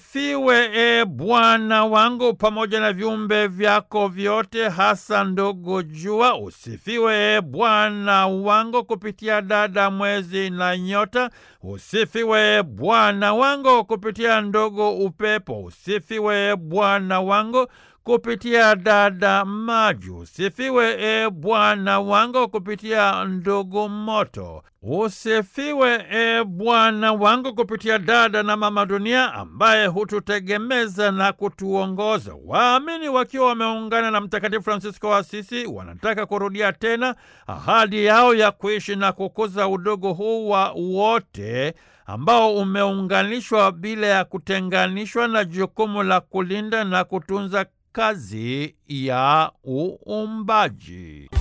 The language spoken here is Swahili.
Usifiwe e Bwana wangu pamoja na viumbe vyako vyote, hasa ndogo jua. Usifiwe e Bwana wangu kupitia dada mwezi na nyota. Usifiwe e Bwana wangu kupitia ndogo upepo. Usifiwe e Bwana wangu kupitia dada maji. Usifiwe e Bwana wangu kupitia ndogo moto. Usifiwe e Bwana wangu kupitia dada na mama dunia ambaye hututegemeza na kutuongoza. Waamini wakiwa wameungana na Mtakatifu Fransisko wa Asisi wanataka kurudia tena ahadi yao ya kuishi na kukuza udogo huu wa wote ambao umeunganishwa bila ya kutenganishwa na jukumu la kulinda na kutunza kazi ya uumbaji.